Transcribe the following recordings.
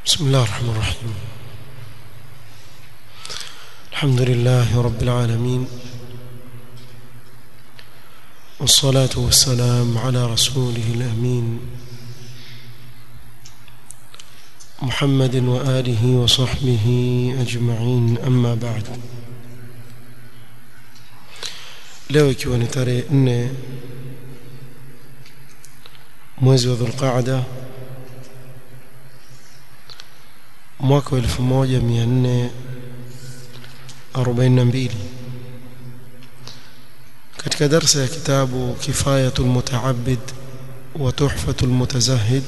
بسم الله الرحمن الرحيم الحمد لله رب العالمين والصلاة والسلام على رسوله الأمين محمد وآله وصحبه أجمعين أما بعد leo ikiwa ni tarehe nne mwezi wa dhulqaada mwaka wa elfu moja mia nne arobaini na mbili katika darsa ya kitabu kifayatu lmutaabid wa tuhfatu lmutazahid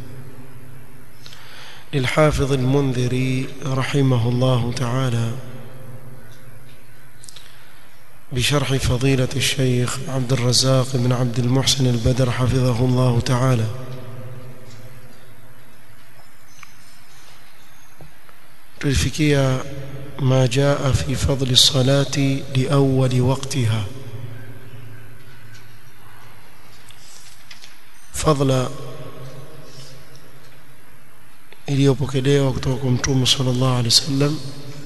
للحافظ المنذري رحمه الله تعالى بشرح فضيلة الشيخ عبد الرزاق بن عبد المحسن البدر حفظه الله تعالى تلفكيا ما جاء في فضل الصلاة لأول وقتها فضل iliyopokelewa kutoka kwa mtume sallallahu alaihi wasallam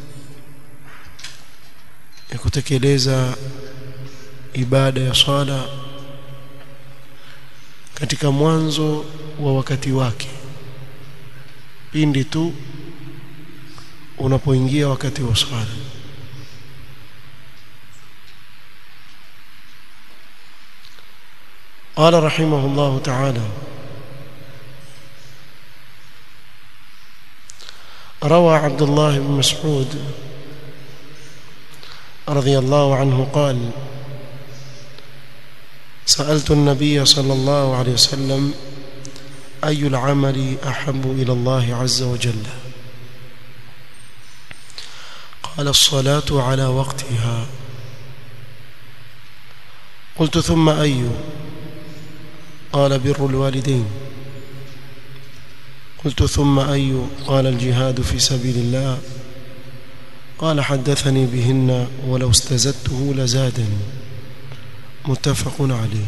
ya kutekeleza ibada ya swala katika mwanzo wa wakati wake pindi tu unapoingia wakati wa swala قال رحمه الله تعالى روى عبد الله بن مسعود رضي الله عنه قال سألت النبي صلى الله عليه وسلم أي العمل أحب إلى الله عز وجل قال الصلاة على وقتها قلت ثم أي قال بر الوالدين قلت ثم أي قال الجهاد في سبيل الله قال حدثني بهن ولو استزدته لزادني متفق عليه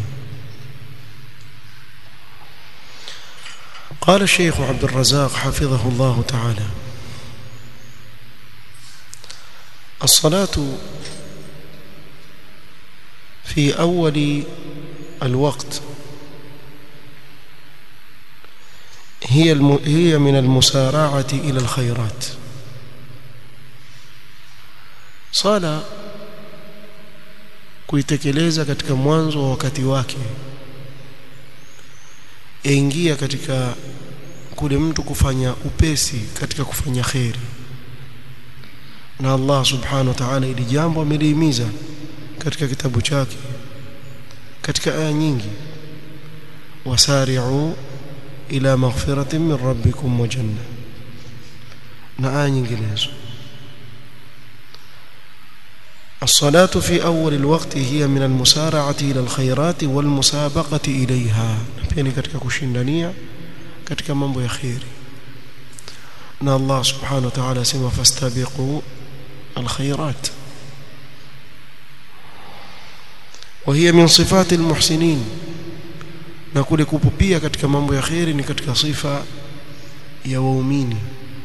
قال الشيخ عبد الرزاق حفظه الله تعالى الصلاة في أول الوقت هي هي من المسارعة إلى الخيرات sala kuitekeleza katika mwanzo wa wakati wake yaingia katika kule mtu kufanya upesi katika kufanya kheri na Allah subhanahu wa ta'ala ili jambo amelihimiza katika kitabu chake katika aya nyingi wasari'u ila maghfiratin min rabbikum wa janna na aya nyinginezo الصلاة في أول الوقت هي من المسارعة إلى الخيرات والمسابقة إليها يعني katika kushindania katika mambo ya khairi na Allah subhanahu wa ta'ala sema fastabiqu alkhairat وهي من صفات المحسنين na kule kupupia katika mambo ya khairi ni katika sifa ya waumini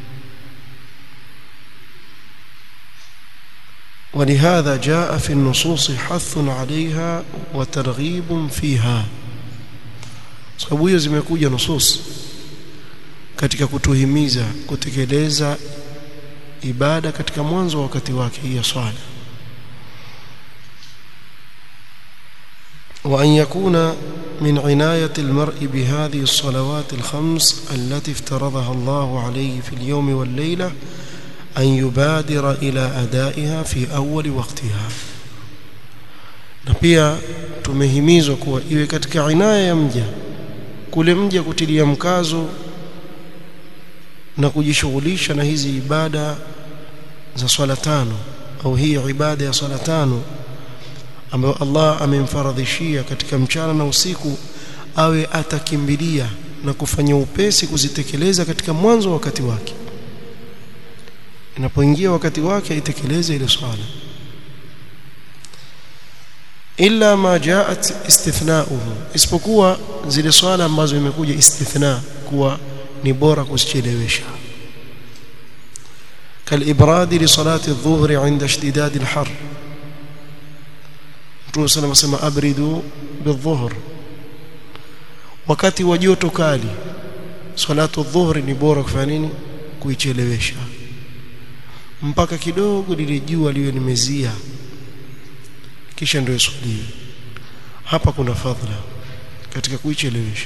ولهذا جاء في النصوص حث عليها وترغيب فيها sababu hiyo zimekuja nusus katika kutuhimiza kutekeleza ibada katika mwanzo wa wakati wake ya swala وأن يكون من عناية المرء بهذه الصلوات الخمس التي افترضها الله عليه في اليوم والليلة أن يبادر إلى أدائها في أول وقتها na pia tumehimizwa kuwa iwe katika inaya ya mja kule mja kutilia mkazo na kujishughulisha na hizi ibada za swala tano au hii ibada ya swala tano ambayo Allah amemfaradhishia katika mchana na usiku awe atakimbilia na kufanya upesi kuzitekeleza katika mwanzo wa wakati wake inapoingia wakati wake aitekeleze ile swala illa ma jaat istithnauhu isipokuwa zile swala ambazo imekuja istithna kuwa ni bora kuzichelewesha كالإبراد لصلاة الظهر عند اشتداد الحر Mtume صلى الله عليه وسلم abridu بالظهر wakati wa joto kali salatu dhuhri ni bora kufanya nini kuichelewesha mpaka kidogo lile jua liwe limezia kisha ndio iswaliwe hapa kuna fadhila katika kuichelewesha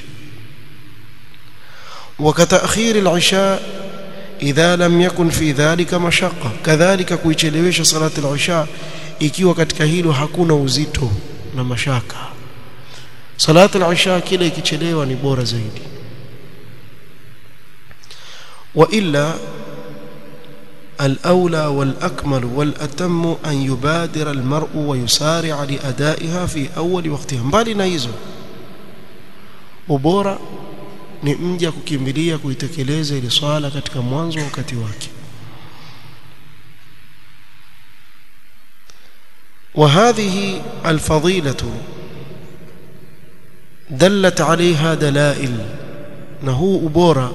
وكتأخير العشاء إذا لم يكن في ذلك مشقة كذلك kuichelewesha salati al-isha ikiwa katika hilo hakuna uzito na mashaka salati al-isha kile ikichelewa ni bora zaidi وإلا الأولى والأكمل والأتم أن يبادر المرء ويسارع لأدائها في أول وقتها mbali na hizo ubora ni mja kukimbilia kuitekeleza ile swala katika mwanzo wa wakati wake وهذه الفضيلة دلت عليها دلائل نهو ubora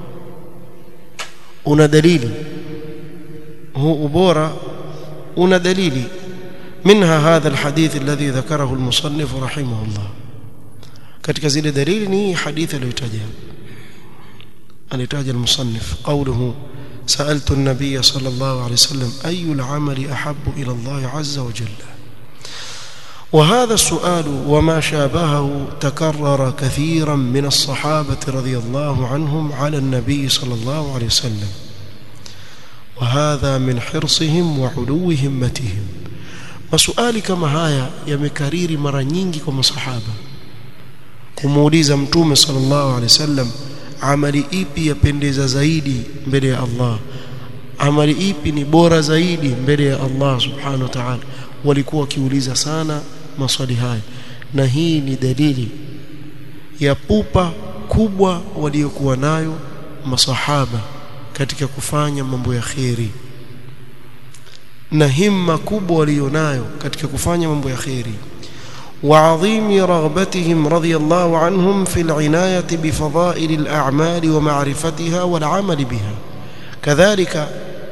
una dalili هو ubora una dalili منها هذا الحديث الذي ذكره المصنف رحمه الله katika zile dalili ni hadithi aliyotaja alitaja المصنف قوله سألت النبي صلى الله عليه وسلم أي العمل أحب إلى الله عز وجل وهذا السؤال وما شابهه تكرر كثيرا من الصحابة رضي الله عنهم على النبي صلى الله عليه وسلم وهذا من حرصهم وعلو همتهم maswali kama haya yamekariri mara nyingi kwa masahaba kumuuliza mtume sallallahu alaihi wasallam amali ipi yapendeza zaidi mbele ya Allah amali ipi ni bora zaidi mbele ya Allah subhanahu wa ta'ala walikuwa wakiuliza sana maswali haya na hii ni dalili ya pupa kubwa waliokuwa nayo masahaba katika kufanya mambo ya kheri na himma kubwa walionayo katika kufanya mambo ya kheri وعظيم رغبتهم رضي الله عنهم في العناية بفضائل الأعمال ومعرفتها والعمل بها كذلك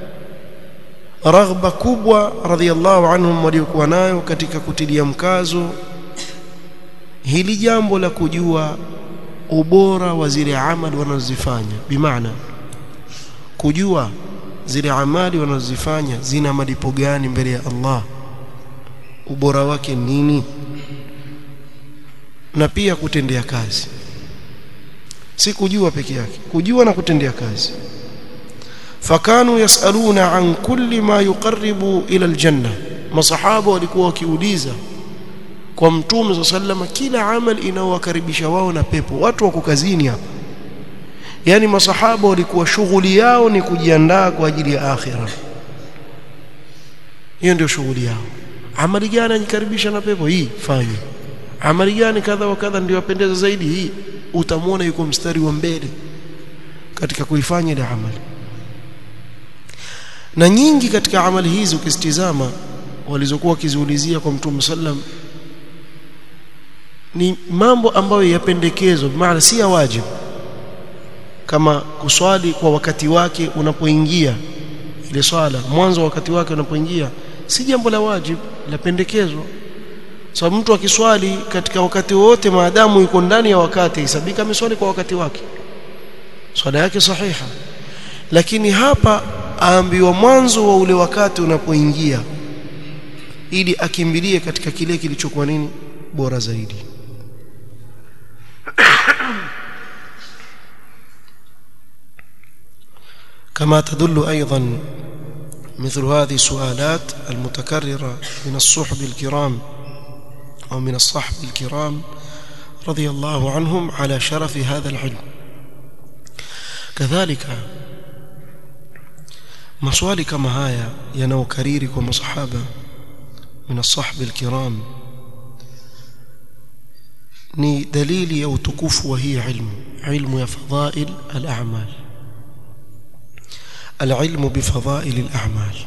رغبة كبوة رضي الله عنهم waliokuwa nayo katika kutilia mkazo hili jambo la kujua ubora wa zile amali wanazozifanya bimaana kujua zile amali wanazozifanya zina malipo gani mbele ya Allah ubora wake nini na pia kutendea kazi si kujua peke yake kujua na kutendea kazi fakanu yasaluna an kulli ma yuqarribu ila aljanna masahaba walikuwa wakiuliza kwa mtume sallama kila amali inaowakaribisha wao na pepo watu wako kazini hapa yani masahaba walikuwa shughuli yao ni kujiandaa kwa ajili ya akhira hiyo ndio shughuli yao amali gani anikaribisha na pepo hii fanye amali gani kadha wa kadha ndio yapendeza zaidi hii utamwona yuko mstari wa mbele katika kuifanya ile amali na nyingi katika amali hizi ukisitizama walizokuwa wakiziulizia kwa mtume sallam ni mambo ambayo yapendekezwa maana si ya wajibu kama kuswali kwa wakati wake unapoingia ile swala mwanzo wa wakati wake unapoingia si jambo la wajibu la pendekezwa sababu so, mtu akiswali katika wakati wote maadamu yuko ndani ya wakati isabika ameswali kwa wakati wake swala yake sahiha lakini hapa aambiwa mwanzo wa ule wakati unapoingia ili akimbilie katika kile kilichokuwa nini bora zaidi كما تدل أيضا مثل هذه السؤالات المتكررة من الصحب الكرام أو من الصحب الكرام رضي الله عنهم على شرف هذا العلم كذلك maswali kama haya yanaokariri kwa masahaba min asahbi alkiram ni dalili ya utukufu wa hii ilmu ilmu ya fadhail al-a'mal العلم بفضائل الأعمال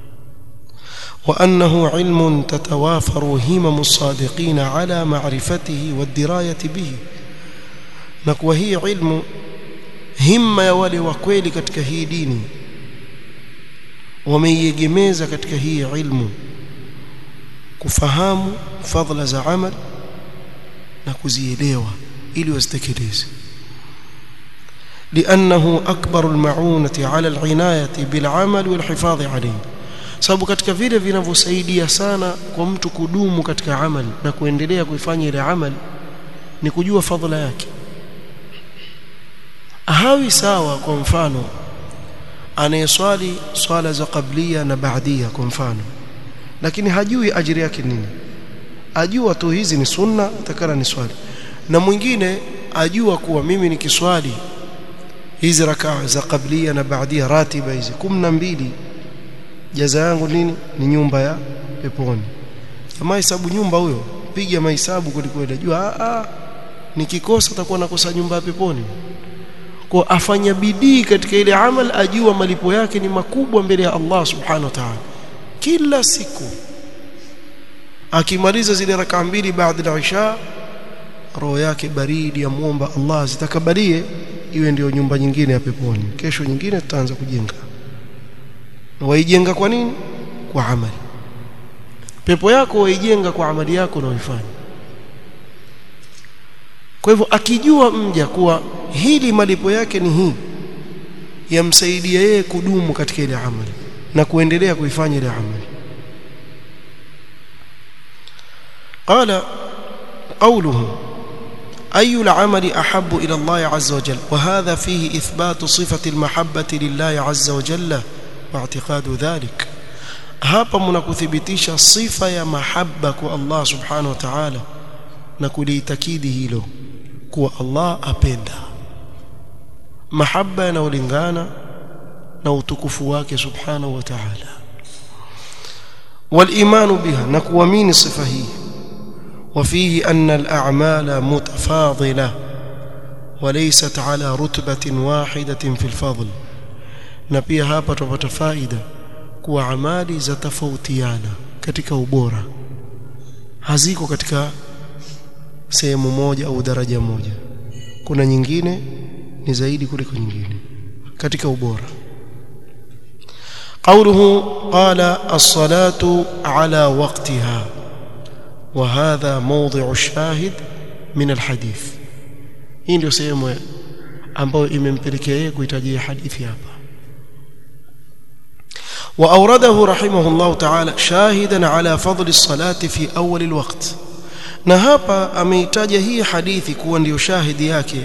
وأنه علم تتوافر همم الصادقين على معرفته والدراية به نكوى هي علم همة يولي وكويل katika hii dini wameiegemeza katika hii ilmu kufahamu fadhila za amal na kuzielewa ili wasitekeleze لأنه أكبر المعونة على العناية بالعمل والحفاظ عليه sababu katika vile vinavyosaidia sana kwa mtu kudumu katika amali na kuendelea kuifanya ile amali ni kujua fadhila yake hawi sawa kwa mfano anayeswali swala za qablia na baadia kwa mfano lakini hajui ajiri yake nini ajua tu hizi ni sunna takara ni swali na mwingine ajua kuwa mimi nikiswali hizi rakaa za qablia na baadia ratiba hizi 12 jaza yangu nini ni nyumba ya peponi kama hesabu nyumba huyo piga mahesabu kwelikweli jua a a nikikosa atakuwa nakosa nyumba ya peponi kwa afanya bidii katika ile amal ajua malipo yake ni makubwa mbele ya Allah subhanahu wa ta'ala kila siku akimaliza zile rakaa mbili baada ya isha roho yake baridi amuomba Allah zitakabalie iwe ndio nyumba nyingine ya peponi kesho nyingine tutaanza kujenga na waijenga kwa nini kwa amali pepo yako waijenga kwa amali yako unaoifanya kwa hivyo akijua mja kuwa hili malipo yake ni hii yamsaidia yeye kudumu katika ile amali na kuendelea kuifanya ile amali قال قوله أي العمل أحب إلى الله عز وجل وهذا فيه إثبات صفة المحبة لله عز وجل واعتقاد ذلك hapa mnakuthibitisha sifa ya mahaba kwa Allah subhanahu wa ta'ala na kuliitakidi hilo kuwa Allah apenda mahaba yanayolingana na utukufu wake subhanahu wa ta'ala والايمان بها نكوامين صفه هي وفيه ان الاعمال متفاضله وليست على رتبه واحده في الفضل na pia hapa tupata faida kuwa amali za tofautiana katika ubora haziko katika sehemu moja au daraja moja kuna nyingine ni zaidi kuliko nyingine katika ubora قوله قال الصلاة على وقتها وهذا موضع الشاهد من الحديث hii ndio sehemu ambayo imempelekea yeye kuhitajia hadithi hapa وأورده رحمه الله تعالى شاهدا على فضل الصلاة في أول الوقت na hapa ameitaja hii hadithi kuwa ndiyo shahidi yake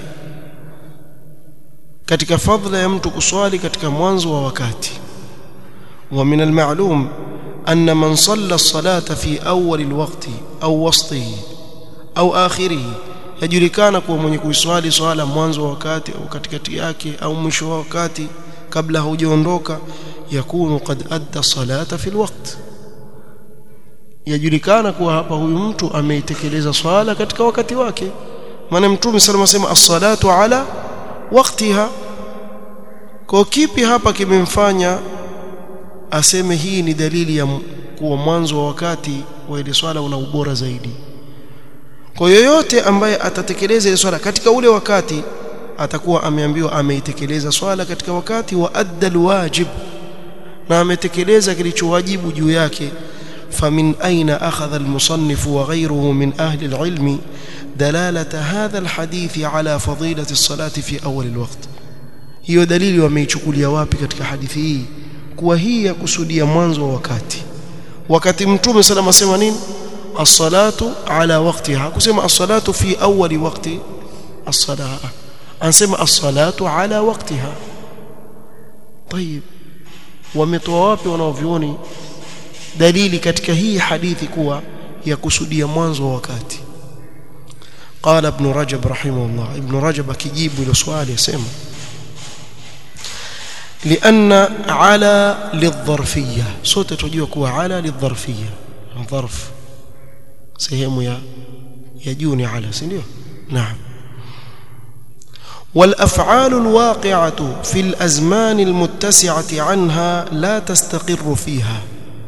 katika fadhila ya mtu kuswali katika mwanzo wa wakati ومن المعلوم أن من صلى الصلاة في أول الوقت أو وسطه أو آخره yajulikana kuwa mwenye kuiswali swala mwanzo wa wakati au katikati yake au mwisho wa wakati kabla haujaondoka yakunu qad adda salata fi alwaqt yajulikana kuwa hapa huyu mtu ameitekeleza swala katika wakati wake maana mtume sallallahu alayhi wasallam as-salatu ala waqtiha kwa kipi hapa kimemfanya aseme hii ni dalili ya kuwa mwanzo wa wakati wa ile swala una ubora zaidi kwa yoyote ambaye atatekeleza ile swala katika ule wakati atakuwa ameambiwa ameitekeleza swala katika wakati wa adda alwajib na ametekeleza kilichowajibu juu yake فمن أين أخذ المصنف وغيره من أهل العلم دلالة هذا الحديث على فضيلة الصلاة في أول الوقت hiyo dalili wameichukulia wapi katika hadithi hii kuwa hii ya kusudia mwanzo wa wakati wakati mtume sallam asema nini as-salatu ala waqtiha kusema as-salatu fi awwali waqti as-salah anasema as-salatu ala waqtiha طيب wametoa wapi wanaovioni dalili katika hii hadithi kuwa ya kusudia mwanzo wa wakati قال ابن رجب رحمه الله ابن رجب akijibu ile swali asema لأن على للظرفية صوت تجوا كوا على للظرفية ظرف سهم يا يجوني على سنيو نعم والأفعال الواقعة في الأزمان المتسعة عنها لا تستقر فيها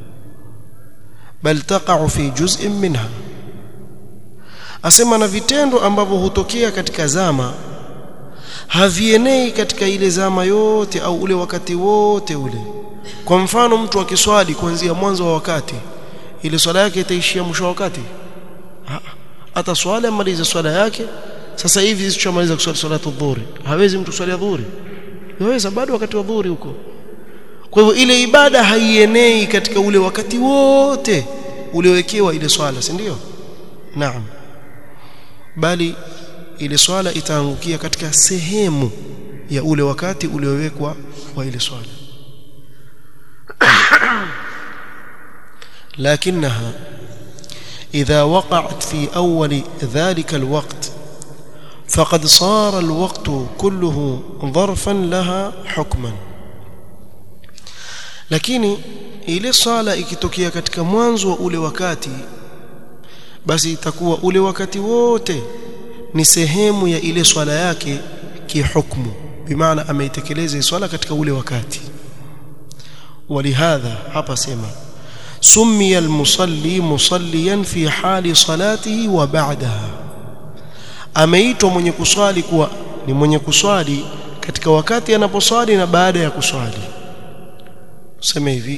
بل تقع في جزء منها asema na vitendo ambavyo hutokea katika zama havienei katika ile zama yote au ule wakati wote ule kwa mfano mtu akiswali kuanzia mwanzo wa wakati ile swala yake itaishia mwisho wa wakati hata swala amalize swala yake sasa hivi sisi tushamaliza kuswali salatu dhuhuri hawezi mtu swali dhuhuri yaweza bado wakati wa dhuhuri huko kwa hivyo ile ibada haienei katika ule wakati wote uliowekewa ile swala si ndio naam bali ile swala itaangukia katika sehemu ya ule wakati uliowekwa wa ile swala لكنها إذا وقعت في أول ذلك الوقت فقد صار الوقت كله ظرفا لها حكما lakini ile swala ikitokea katika mwanzo wa ule wakati basi itakuwa ule wakati wote ni sehemu ya ile swala yake kihukmu bimaana ameitekeleza swala katika ule wakati ولهذا hapa sema سمي المصلي مصليا في حال صلاته وبعدها ameitwa mwenye kuswali kuwa ni mwenye kuswali katika wakati anaposwali na baada ya kuswali sema hivi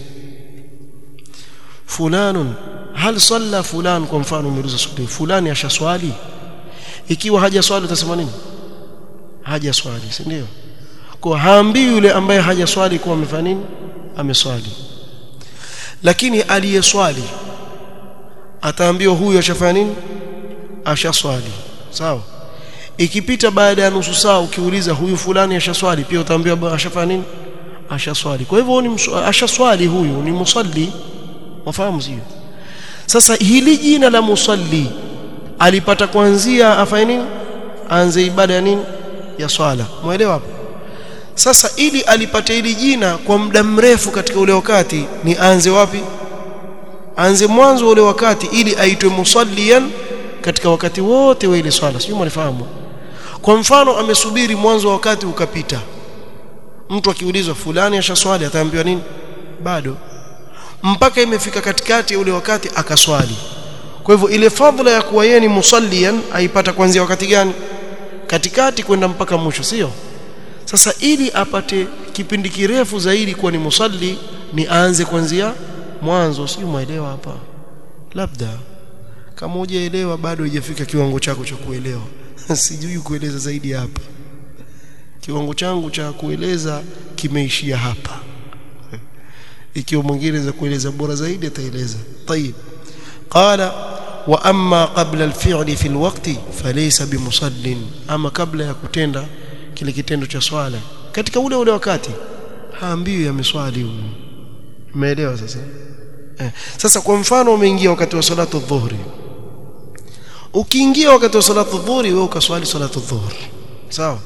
fulanun hal salla fulan kwa mfano umeuliza swali fulani ashaswali ikiwa hajaswali utasema nini hajaswali si ndio kwa haambii yule ambaye hajaswali kuwa amefanya nini ameswali lakini aliyeswali ataambiwa huyu ashafanya nini ashaswali sawa ikipita baada ya nusu saa ukiuliza huyu fulani ashaswali pia utaambiwa ashafanya nini ashaswali kwa hivyo ni ashaswali huyu ni musalli wafahamu sio sasa hili jina la musalli alipata kuanzia afanye nini aanze ibada ya nini ya swala muelewa hapo sasa ili alipate hili jina kwa muda mrefu katika ule wakati ni aanze wapi aanze mwanzo ule wakati ili aitwe musalliyan katika wakati wote wa ile swala sio mnifahamu kwa mfano amesubiri mwanzo wa wakati ukapita mtu akiulizwa fulani ashaswali ataambiwa nini bado mpaka imefika katikati ya ule wakati akaswali kwa hivyo ile fadhila ya kuwa yeye ni musalliyan aipata kuanzia wakati gani katikati kwenda mpaka mwisho sio sasa ili apate kipindi kirefu zaidi kuwa ni musalli ni aanze kuanzia mwanzo sio muelewa hapa labda kama hujaelewa bado hujafika kiwango chako cha kuelewa sijui kueleza zaidi hapa kiwango changu cha kueleza kimeishia hapa ikiwa mwingine za kueleza bora zaidi ataeleza طيب قال واما قبل الفعل في الوقت فليس بمصل اما kabla ya kutenda kile kitendo cha swala katika ule ule wakati haambiwi ameswali huyu umeelewa sasa eh. sasa kwa mfano umeingia wakati wa salatu dhuhri ukiingia wakati wa salatu dhuhri wewe ukaswali salatu dhuhri sawa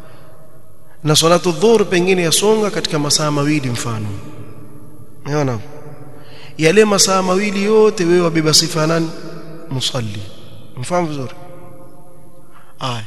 na salatu dhuhri pengine yasonga katika masaa mawili mfano unaona yale masaa mawili yote wewe wabeba sifa nani musalli mfahamu vizuri aya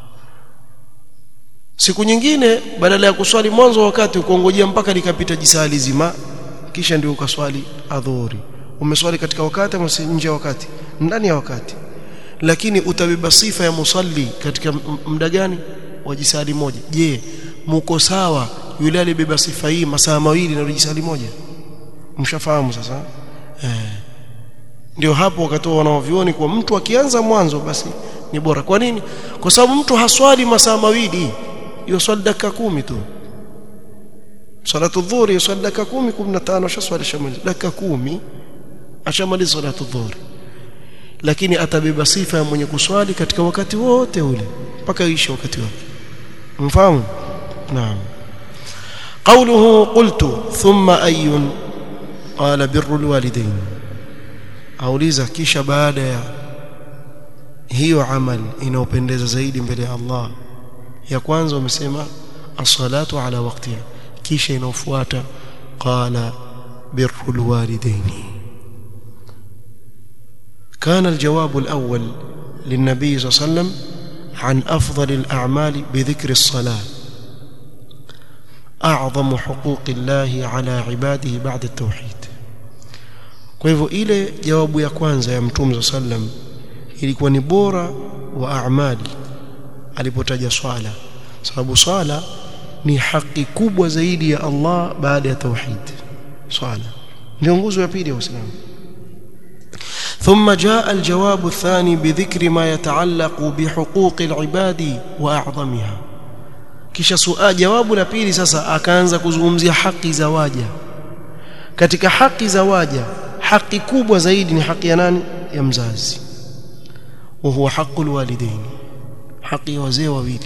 siku nyingine badala ya kuswali mwanzo wa wakati ukongojea mpaka likapita jisali zima kisha ndio ukaswali adhuhuri umeswali katika wakati ama nje ya wakati ndani ya wakati lakini utabeba sifa ya musalli katika muda gani wa jisali moja je muko sawa yule alibeba sifa hii masaa mawili na jisali moja mshafahamu sasa eh ndio hapo wakatoa wanaovioni kwa mtu akianza mwanzo basi ni bora kwa nini kwa sababu mtu haswali masaa mawili hiyo swali dakika kumi tu salatu dhuhuri swali dakika kumi 15 shaswali shamaliza dakika kumi ashamaliza salatu dhuhuri lakini atabeba sifa ya mwenye kuswali katika wakati wote ule mpaka ishe wakati wake mfahamu naam قوله قلت ثم أي قال بر الوالدين auliza kisha baada ya hiyo amali inayopendeza zaidi mbele ya Allah ya kwanza wamesema as-salatu ala waqtiha kisha inaofuata qala birrul walidaini كان الجواب الأول للنبي صلى الله عليه وسلم عن أفضل الأعمال بذكر الصلاة أعظم حقوق الله على عباده بعد التوحيد kwa hivyo ile jawabu ya kwanza ya mtume sallam ilikuwa ni bora wa amali alipotaja swala sababu swala ni haki kubwa zaidi ya Allah baada ya tauhid swala ndio nguzo ya pili ya Uislamu ثم جاء الجواب الثاني بذكر ما يتعلق بحقوق العباد واعظمها kisha suali jawabu la pili sasa akaanza kuzungumzia haki za waja katika haki za waja haki kubwa zaidi ni haki ya nani ya mzazi wa huwa haqqul walidain haki ya wazee wawili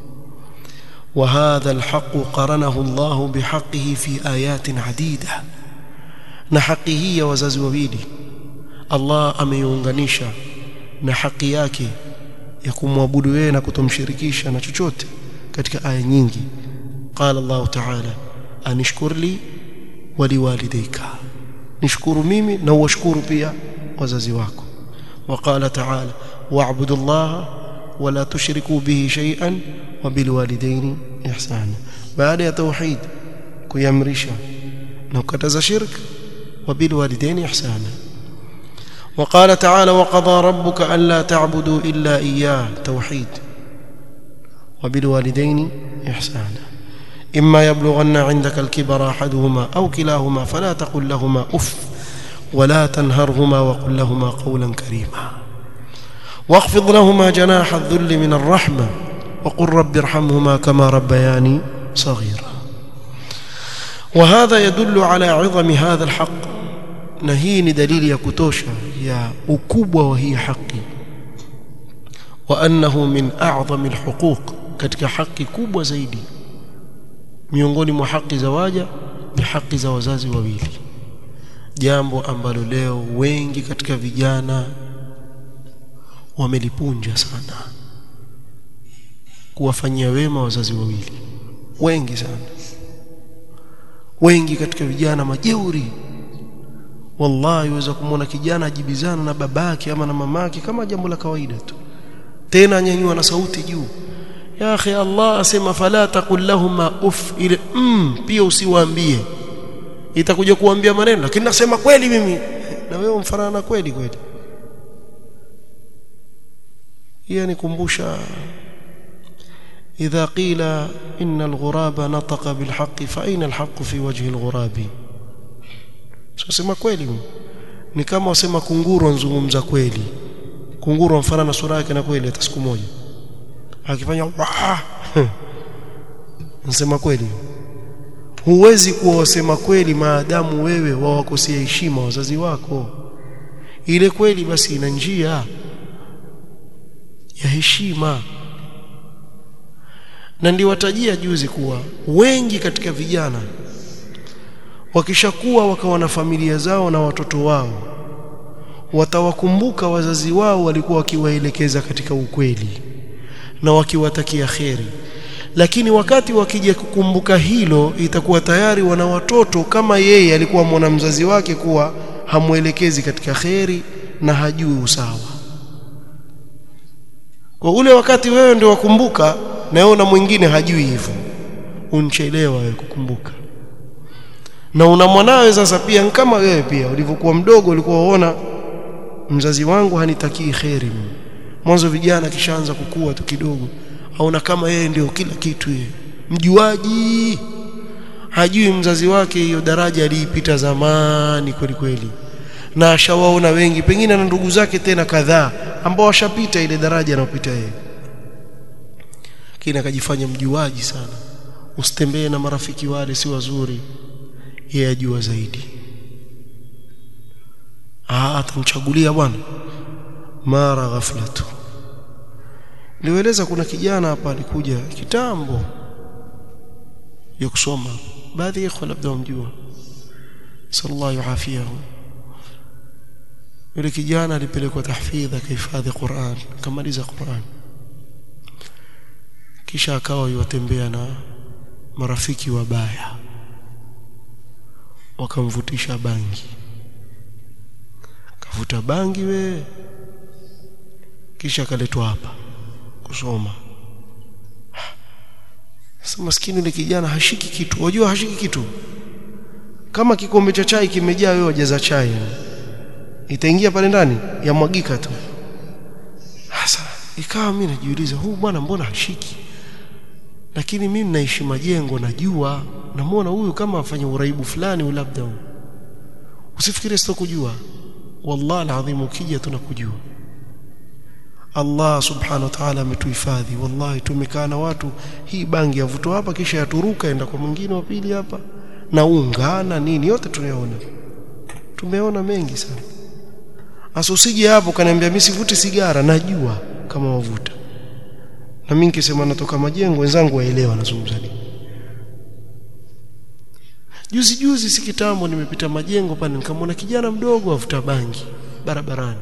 وهذا الحق قرنه الله بحقه في آيات عديدة na haki hii ya wazazi wawili Allah ameiunganisha na haki yake ya kumwabudu yeye na kutomshirikisha na chochote katika aya nyingi qala Allah ta'ala anishkur li wa liwalidayka nishukuru mimi na uwashukuru pia wazazi wako وقال تعالى واعبدوا الله ولا تشركوا به شيئا وبالوالدين إحسانا بعد يا توحيد كيامرشا نكتز شرك وبالوالدين إحسانا وقال تعالى وقضى ربك ألا تعبدوا إلا إياه توحيد وبالوالدين إحسانا إما يبلغن عندك الكبر أحدهما أو كلاهما فلا تقل لهما أف ولا تنهرهما وقل لهما قولا كريما واخفض لهما جناح الذل من الرحمة وقل رب ارحمهما كما ربياني صغيرا وهذا يدل على عظم هذا الحق na hii ni dalili ya kutosha ya ukubwa wa hii haki wa annahu min a'zami alhuquq katika haki kubwa zaidi miongoni mwa haki za waja ni haki za wazazi wawili jambo ambalo leo wengi katika vijana wamelipunja sana kuwafanyia wema wazazi wawili wengi sana wengi katika vijana majeuri wallahi waweza kumwona kijana ajibizana na babake ama na mamake kama jambo la kawaida tu tena nyanyua na sauti juu ya akhi Allah asema fala taqul lahumma uff ile mm, pia usiwaambie itakuja kuambia maneno lakini nasema kweli mimi na wewe mfanana na kweli kweli hii nikumbusha idha qila inna alghuraba nataqa bilhaqq fa aina alhaqq fi wajhi alghurabi sema kweli ni kama wasema kunguru anzungumza kweli kunguru mfana na sura yake na kweli hata siku moja akifanya nasema kweli huwezi kuwa wasema kweli maadamu wewe wawakosea heshima wazazi wako ile kweli basi ina njia ya heshima na ndiwatajia juzi kuwa wengi katika vijana wakishakuwa wakawa na familia zao na watoto wao watawakumbuka wazazi wao walikuwa wakiwaelekeza katika ukweli na wakiwatakia kheri lakini wakati wakija kukumbuka hilo itakuwa tayari wana watoto kama yeye alikuwa mwana mzazi wake kuwa hamwelekezi katika kheri na hajui usawa kwa ule wakati wewe ndio wakumbuka na yeye na mwingine hajui hivyo unchelewa wewe kukumbuka na una mwanawe sasa pia kama wewe pia ulivyokuwa mdogo ulikuwa unaona mzazi wangu hanitakii kheri mwanzo vijana kishaanza kukua tu kidogo aona kama yeye ndio kila kitu yeye mjuaji hajui mzazi wake hiyo daraja aliipita zamani kweli kweli na ashawaona wengi pengine na ndugu zake tena kadhaa ambao washapita ile daraja anayopita yeye kina akajifanya mjuaji sana usitembee na marafiki wale si wazuri yeye ajua zaidi ah atamchagulia bwana mara ghaflatu nilieleza kuna kijana hapa alikuja kitambo ya kusoma baadhi ya ikhwa labda wamjua sallallahu afiyahu yule kijana alipelekwa tahfidha kahifadhi Qur'an kamaliza Qur'an kisha akawa yuwatembea na marafiki wabaya wakamvutisha bangi kavuta bangi we kisha akaletwa hapa kusoma sasa maskini yule kijana hashiki kitu wajua hashiki kitu kama kikombe cha chai kimejaa wewe wajaza chai itaingia pale ndani yamwagika tu sasa ikawa mimi najiuliza huu bwana mbona hashiki lakini mimi naishi majengo najua namuona huyu kama afanya uraibu fulani labda huyu usifikiri sitokujua wallahi alazim ukija tunakujua Allah subhanahu wa ta'ala ametuhifadhi wallahi tumekaa na watu hii bangi yavutwa hapa kisha yaturuka enda kwa mwingine wa pili hapa na ungana nini yote tunayoona tumeona mengi sana asa usije hapo kaniambia mimi sivuti sigara najua kama wavuta na mimi nikisema natoka majengo wenzangu waelewa nazungumza nini juzi juzi si kitambo nimepita majengo pale nikamwona kijana mdogo avuta bangi barabarani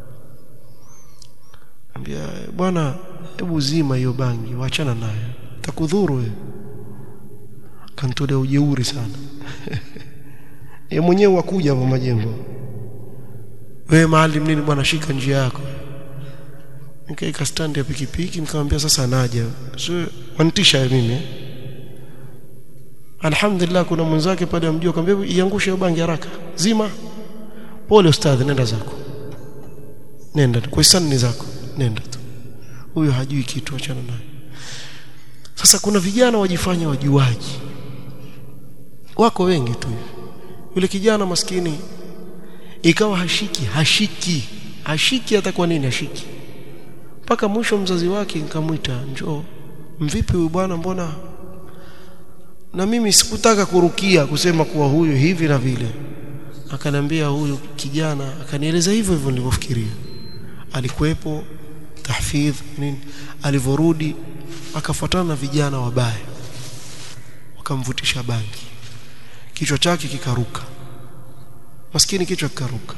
ambia bwana hebu zima hiyo bangi waachana nayo takudhuru wewe kantolea ujeuri sana yeye mwenyewe wakuja hapo majengo wewe maalim nini bwana shika njia yako nikaika stand ya pikipiki nikamwambia sasa naja sio wanitisha mimi alhamdulillah kuna mwenzake pale amjua akamwambia iangushe bangi haraka zima pole ustadhi nenda zako nenda kwa hisani zako nenda tu huyo hajui kitu achana naye sasa kuna vijana wajifanya wajuaji wako wengi tu hivi yule kijana maskini ikawa hashiki hashiki hashiki hata kwa nini hashiki mpaka mwisho mzazi wake nikamwita njoo mvipi huyu bwana mbona na mimi sikutaka kurukia kusema kuwa huyu hivi na vile akaniambia huyu kijana akanieleza hivyo hivyo nilivyofikiria alikuwepo tahfidh nini alivorudi akafuatana na vijana wabaya wakamvutisha bangi kichwa chake kikaruka maskini kichwa kikaruka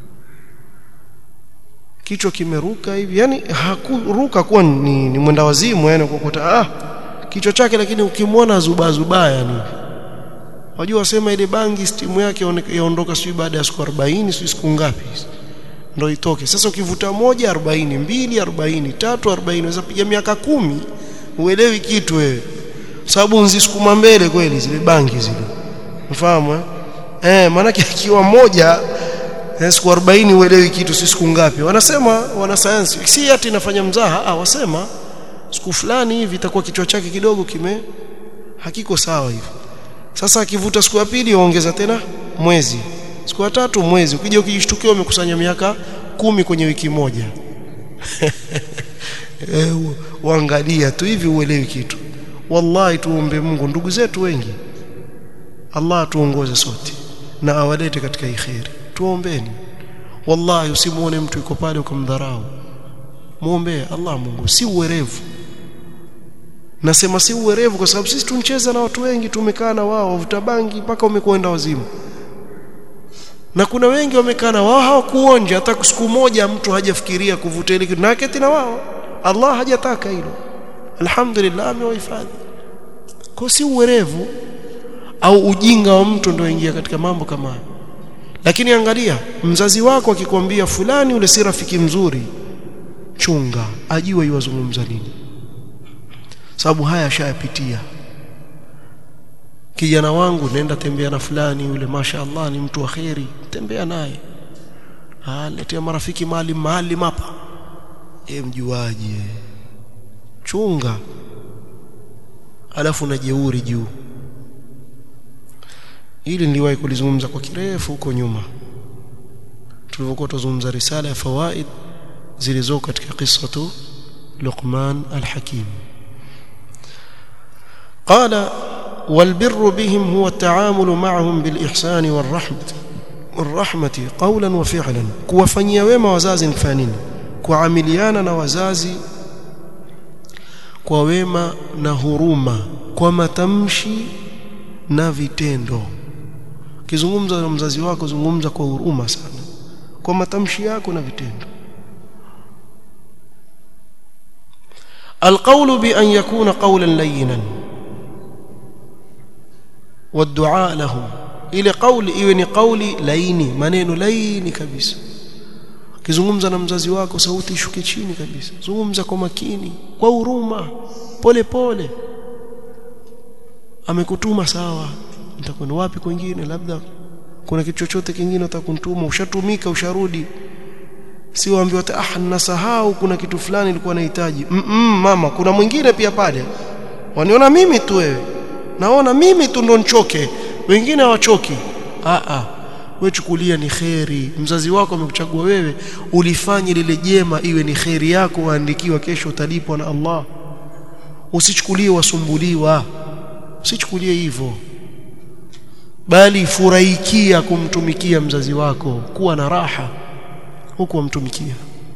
kichwa kimeruka hivi yani hakuruka kuwa ni, ni mwenda wazimu yani kukuta ah kichwa chake lakini ukimwona zuba zuba yani wajua wasema ile bangi stimu yake yaondoka sio baada ya siku 40 sio siku ngapi ndio itoke sasa ukivuta moja 40 mbili 40 tatu 40 unaweza piga miaka kumi uelewi kitu wewe sababu nzisukuma mbele kweli zile bangi zile unafahamu eh eh maana ikiwa moja siku 40 uelewi kitu si siku ngapi wanasema wanasayansi si ati inafanya mzaha ah wasema siku fulani hivi itakuwa kichwa chake kidogo kime hakiko sawa hivi sasa akivuta siku ya pili ongeza tena mwezi siku ya tatu mwezi ukija ukijishtukia umekusanya miaka kumi kwenye wiki moja eh uangalia tu hivi uelewi kitu wallahi tuombe Mungu ndugu zetu wengi Allah tuongoze sote na awalete katika khairi tuombeni wallahi usimuone mtu yuko pale ukamdharau muombe Allah Mungu si uwerevu nasema si uwerevu kwa sababu sisi tuncheza na watu wengi tumekaa na wao wavuta bangi mpaka umekwenda wazimu na kuna wengi wamekaa na wao hawakuonja hata siku moja mtu hajafikiria kuvuta ile kitu na keti na wao Allah hajataka hilo alhamdulillah amewahifadhi kwa si uwerevu au ujinga wa mtu ndio ingia katika mambo kama hayo lakini angalia mzazi wako akikwambia fulani ule si rafiki mzuri chunga ajue yuwazungumza nini sababu haya ashayapitia kijana wangu nenda tembea na fulani yule masha Allah ni mtu wa kheri tembea naye ah letea marafiki mali mahali hapa e mjuaje chunga alafu na jeuri juu ili niliwahi kulizungumza kwa kirefu huko nyuma tulivyokuwa tuzungumza risala ya fawaid zilizoko katika qissatu Luqman al-Hakim قال والبر بهم هو التعامل معهم بالإحسان والرحمة والرحمة قولا وفعلا kuwafanyia wema wazazi ni nini kuamiliana na wazazi kwa wema na huruma kwa matamshi na vitendo kizungumza na mzazi wako zungumza kwa huruma sana kwa matamshi yako na vitendo القول بأن يكون قولا لينا والدعاء لهم ile kauli iwe ni kauli laini maneno laini kabisa kizungumza na mzazi wako sauti ishuke chini kabisa zungumza kwa makini kwa huruma pole pole amekutuma sawa nitakwenda wapi kwingine labda kuna kitu chochote kingine utakuntuma ushatumika usharudi si waambiwa ah nasahau kuna kitu fulani nilikuwa nahitaji mm -mm, mama kuna mwingine pia pale waniona mimi tu wewe naona mimi tu ndo nchoke wengine hawachoki a a wewe chukulia ni kheri mzazi wako amekuchagua wewe ulifanye lile jema iwe ni kheri yako waandikiwa kesho utalipwa na Allah usichukulie wasumbuliwa usichukulie hivyo bali furahikia kumtumikia mzazi wako kuwa na raha huku wamtumikia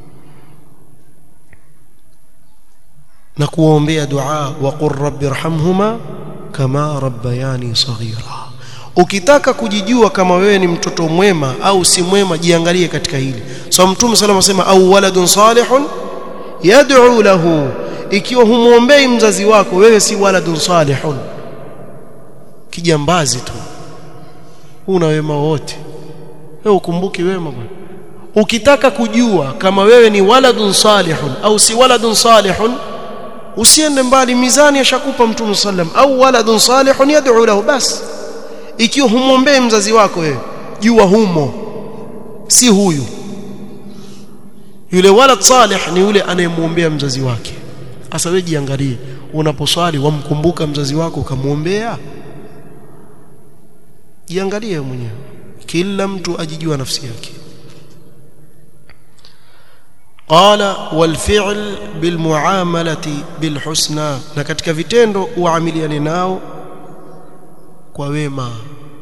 na kuombea dua wa qur rabbi irhamhuma kama rabbayani saghira ukitaka kujijua kama wewe ni mtoto mwema au si mwema jiangalie katika hili so mtume sallallahu alayhi wasallam au waladun salihun yad'u lahu ikiwa humuombei mzazi wako wewe si waladun salihun kijambazi tu una wema wote wewe ukumbuki wema bwana ukitaka kujua kama wewe ni waladun salihun au si waladun salihun usiende mbali mizani ashakupa mtume sallam au waladun salihun yad'u lahu bas ikiwa humwombee mzazi wako wewe jua humo si huyu yule walad salih ni yule anayemwombea mzazi wake sasa wewe jiangalie unaposwali wamkumbuka mzazi wako ukamwombea jiangalie mwenyewe kila mtu ajijua nafsi yake qala wal fi'l bil muamalati bil husna na katika vitendo uamiliane nao kwa wema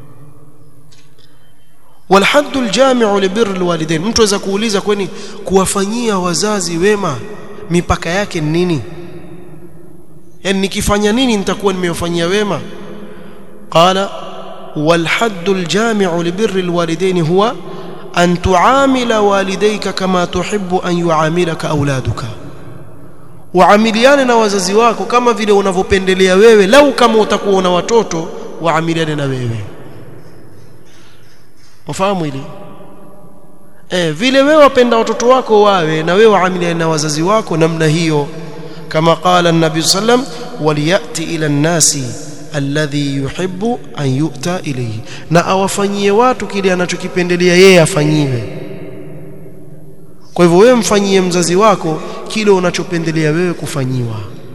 wal haddul jami'u li birr al walidain mtu aweza kuuliza kwani kuwafanyia wazazi wema mipaka yake ni nini yani nikifanya nini nitakuwa nimewafanyia wema qala wal haddul jami'u li birr al walidain huwa an tuamila walidayka kama tuhibbu an yuamilaka auladuka waamiliane na wazazi wako kama vile unavyopendelea wewe lau kama utakuwa una watoto waamiliane na wewe ufahamu hili eh vile wewe wapenda watoto wako wawe na wewe waamiliane na wazazi wako namna hiyo kama qala an-nabi sallam waliyati ila an-nasi alladhi yuhibbu an yu'ta ilayhi na awafanyie watu kile anachokipendelea yeye afanyiwe kwa hivyo wewe mfanyie mzazi wako kile unachopendelea wewe kufanyiwa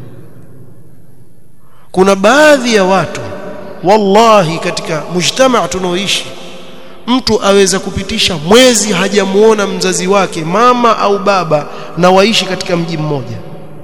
kuna baadhi ya watu wallahi katika mujtamaa tunaoishi mtu aweza kupitisha mwezi hajamuona mzazi wake mama au baba na waishi katika mji mmoja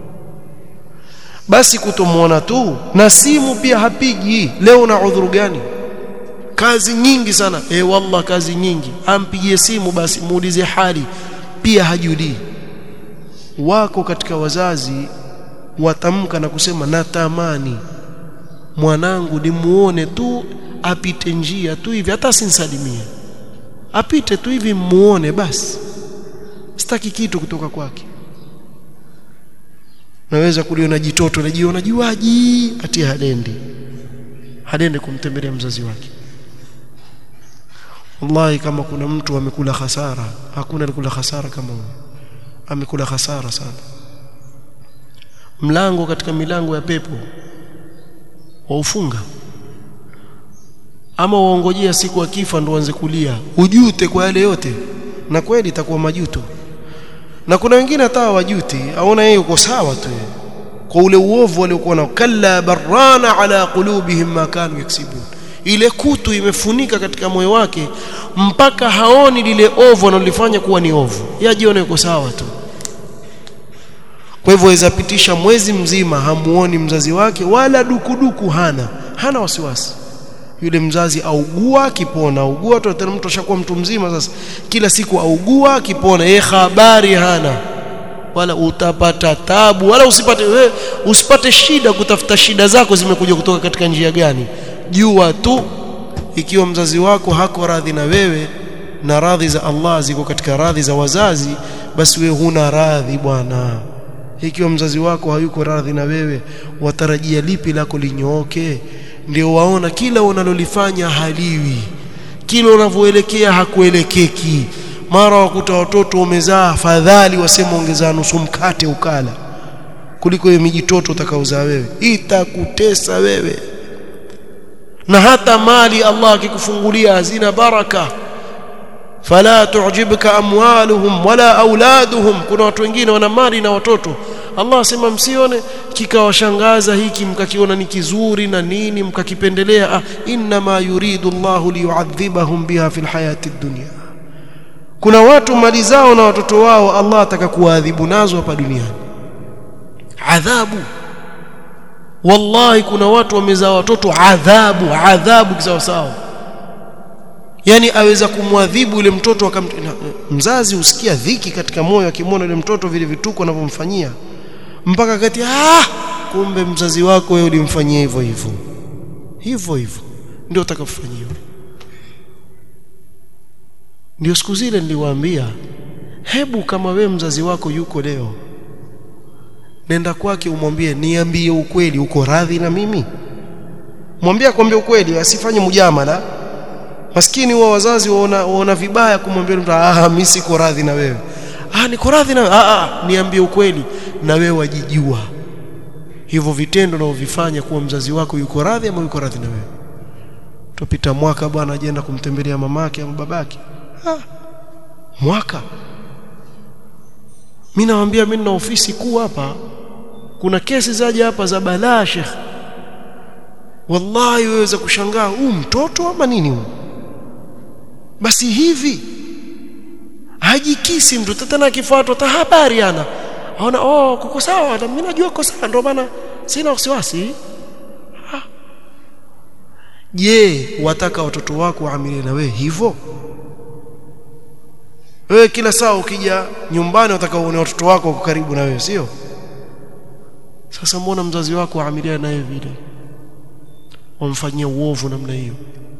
basi kutomuona tu na simu pia hapigi leo na udhuru gani kazi nyingi sana eh wallah kazi nyingi ampigie simu basi muulize hali pia hajulii wako katika wazazi watamka na kusema natamani mwanangu nimuone tu apite njia tu hivi hata sinsalimie apite tu hivi muone basi sitaki kitu kutoka kwake naweza kuliona jitoto najiona juaji ati hadendi hadendi kumtembelea mzazi wake wallahi kama kuna mtu amekula hasara hakuna alikula hasara kama huyo amekula hasara sana mlango katika milango ya pepo waufunga ama waongojea siku akifa ndo anze kulia ujute kwa yale yote na kweli itakuwa majuto na kuna wengine hata hawajuti aona yeye uko sawa tu kwa ule uovu waliokuwa nao kalla barana ala qulubihim ma kanu yaksibun ile kutu imefunika katika moyo wake mpaka haoni lile ovu analolifanya kuwa ni ovu yajione yuko sawa tu kwa hivyo aweza pitisha mwezi mzima hamuoni mzazi wake wala dukuduku hana hana wasiwasi yule mzazi augua akipona augua tu tena mtu ashakuwa mtu mzima sasa kila siku augua akipona yeye habari hana wala utapata tabu wala usipate we, usipate shida kutafuta shida zako zimekuja kutoka katika njia gani jua tu ikiwa mzazi wako hako radhi na wewe na radhi za Allah ziko katika radhi za wazazi basi wewe huna radhi bwana ikiwa mzazi wako hayuko radhi na wewe watarajia lipi lako linyooke ndio waona kila unalolifanya haliwi kila unavyoelekea hakuelekeki mara wakuta watoto wamezaa fadhali wasema ongezaa nusu mkate ukala kuliko hiyo mijitoto utakaozaa wewe itakutesa wewe na hata mali Allah akikufungulia hazina baraka fala tu'jibka amwaluhum wala auladuhum kuna watu wengine wana mali na watoto Allah asema msione kikawashangaza hiki mkakiona ni kizuri na nini mkakipendelea ah, inma yuridu Allahu liyu'adhibahum biha fil hayati dunya kuna watu mali zao na watoto wao Allah ataka kuwaadhibu nazo hapa duniani adhabu wallahi kuna watu wamezaa watoto adhabu adhabu kisawa sawa yani aweza kumwadhibu yule mtoto akam mzazi usikia dhiki katika moyo akimwona yule mtoto vile vituko anavyomfanyia mpaka kati ah kumbe mzazi wako wewe ulimfanyia hivyo hivyo hivyo hivyo ndio utakafanyiwa ndio siku zile niliwaambia hebu kama we mzazi wako yuko leo nenda kwake umwambie niambie ukweli uko radhi na mimi mwambie akwambie ukweli asifanye mujamala maskini wa wazazi waona, waona vibaya kumwambia mtu ah mimi siko radhi na wewe ah niko radhi na ah, ah niambie ukweli na wewe wajijua hivyo vitendo unavyofanya kuwa mzazi wako yuko radhi ama yuko radhi na wewe tupita mwaka bwana ajenda kumtembelea mamake ama babake ah mwaka mimi nawaambia mimi na ofisi kuu hapa kuna kesi zaje hapa za balaa shekh wallahi waweza kushangaa huu mtoto ama nini huu basi hivi hajikisi mtu tena akifuatwa ta habari ana aona oh kuko sawa mimi najua kuko sawa ndio maana sina wasiwasi je wataka watoto wako waamilie na wewe hivyo wewe kila saa ukija nyumbani wataka uone watoto wako wako karibu na wewe sio sasa muona mzazi wako aamilia naye vile wamfanyia uovu namna hiyo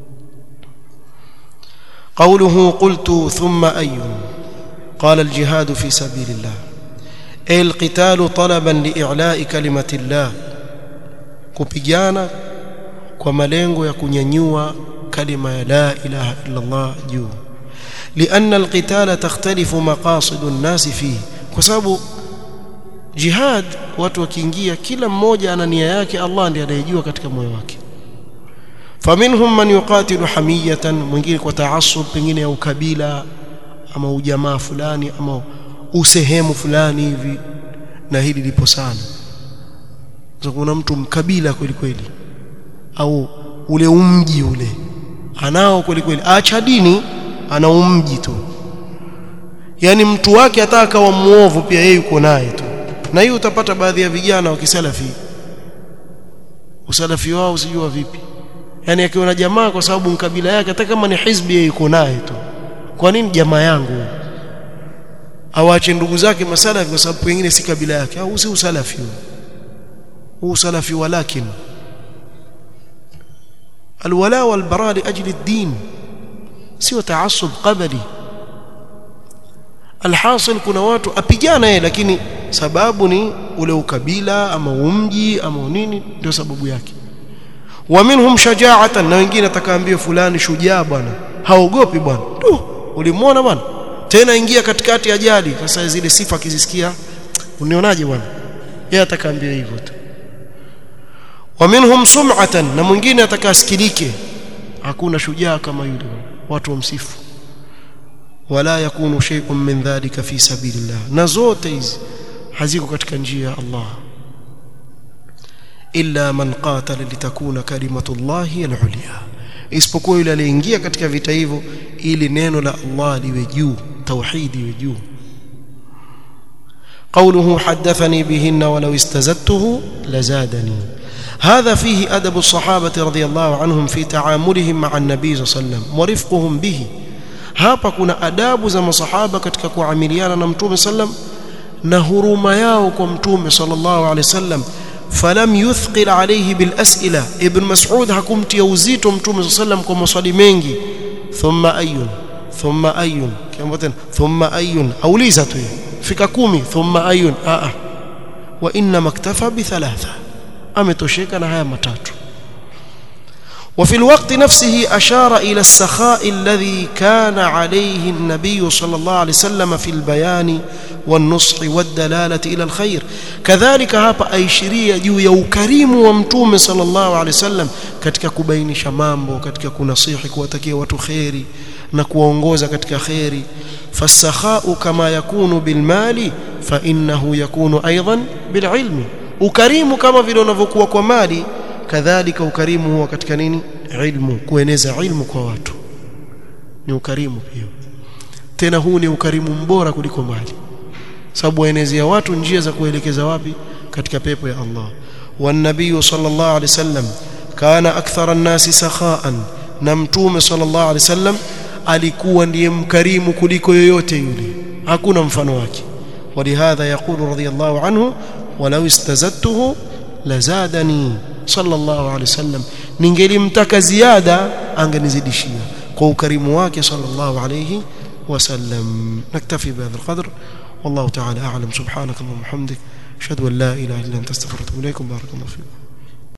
قوله قلت ثم أي قال الجهاد في سبيل الله أي القتال طلبا لإعلاء كلمة الله kupigana kwa malengo ya kunyanyua kalima ya la ilaha illa Allah juu لأن القتال تختلف مقاصد الناس فيه kwa sababu jihad watu wakiingia kila mmoja ana nia yake Allah ndiye anayejua katika moyo wake faminhum man yuqatilu hamiyatan mwingine kwa taasub pengine ya ukabila ama ujamaa fulani ama usehemu fulani hivi na hili lipo sana so kuna mtu mkabila kweli kweli au ule umji ule anao kweli kweli acha dini ana umji tu yani mtu wake hata akawa muovu pia yeye yuko naye tu na hiyo utapata baadhi ya vijana wa kisalafi usalafi wao usijua vipi yani akiona jamaa kwa sababu mkabila yake hata kama ni hizbi yeye yuko naye tu kwa nini jamaa yangu awache ndugu zake masalafi kwa sababu pengine si kabila yake au si usalafi huu usalafi walakin alwala walbara liajli ad-din sio taasub qabli alhasil kuna watu apigana yeye lakini sababu ni ule ukabila ama umji ama nini ndio sababu yake wa minhum shaja'atan na wengine atakaambia fulani shujaa bwana haogopi bwana tu ulimwona bwana tena ingia katikati ya jadi sasa zile sifa akizisikia unionaje bwana yeye atakaambia hivyo tu wa minhum sum'atan na mwingine atakasikilike hakuna shujaa kama yule watu wamsifu wala yakunu shay'un min dhalika fi sabilillah na zote hizi haziko katika njia ya Allah illa man qatala litakuna kalimatullahi al-ulya isipokuwa yule aliyeingia katika vita hivyo ili neno la Allah liwe juu tauhid iwe juu قوله حدثني بهن ولو استزدته لزادني هذا فيه أدب الصحابة رضي الله عنهم في تعاملهم مع النبي صلى الله عليه وسلم ورفقهم به hapa kuna adabu za masahaba katika kuamiliana na mtume sallam na huruma yao kwa mtume sallallahu alaihi wasallam falam yuthqil alayhi bil as'ila ibn mas'ud hakumtia uzito mtume sallam kwa maswali mengi thumma ayun thumma ayun kiambo tena thumma ayun auliza tu fika kumi thumma ayun a a wa inna maktafa bi thalatha ametosheka na haya matatu وفي الوقت نفسه أشار إلى السخاء الذي كان عليه النبي صلى الله عليه وسلم في البيان والنصح والدلالة إلى الخير كذلك hapa aishiria juu ya ukarimu wa mtume sallallahu alaihi wasallam katika kubainisha mambo katika kunasihi kuwatakia watu khairi na kuwaongoza katika khairi fasakhau kama yakunu bilmali fa innahu yakunu aidan bililmi ukarimu kama vile unavyokuwa kwa mali kadhalika ukarimu huwa katika nini ilmu kueneza ilmu kwa watu ni ukarimu pia tena huu ni ukarimu mbora kuliko mali sababu waenezea watu njia za kuelekeza wapi katika pepo ya Allah والنبي صلى الله عليه وسلم كان أكثر الناس سخاء na mtume sallallahu alaihi wasallam alikuwa ndiye mkarimu kuliko yoyote yule hakuna mfano wake ولهذا يقول رضي الله عنه ولو استزدته لزادني صلى الله عليه وسلم ningelimtaka ziada angenizidishia kwa ukarimu wake sallallahu alayhi wasallam naktafi bihadha alqadr والله تعالى اعلم سبحانك اللهم وبحمدك اشهد ان لا اله الا انت استغفرك واتوب اليكم بارك الله فيكم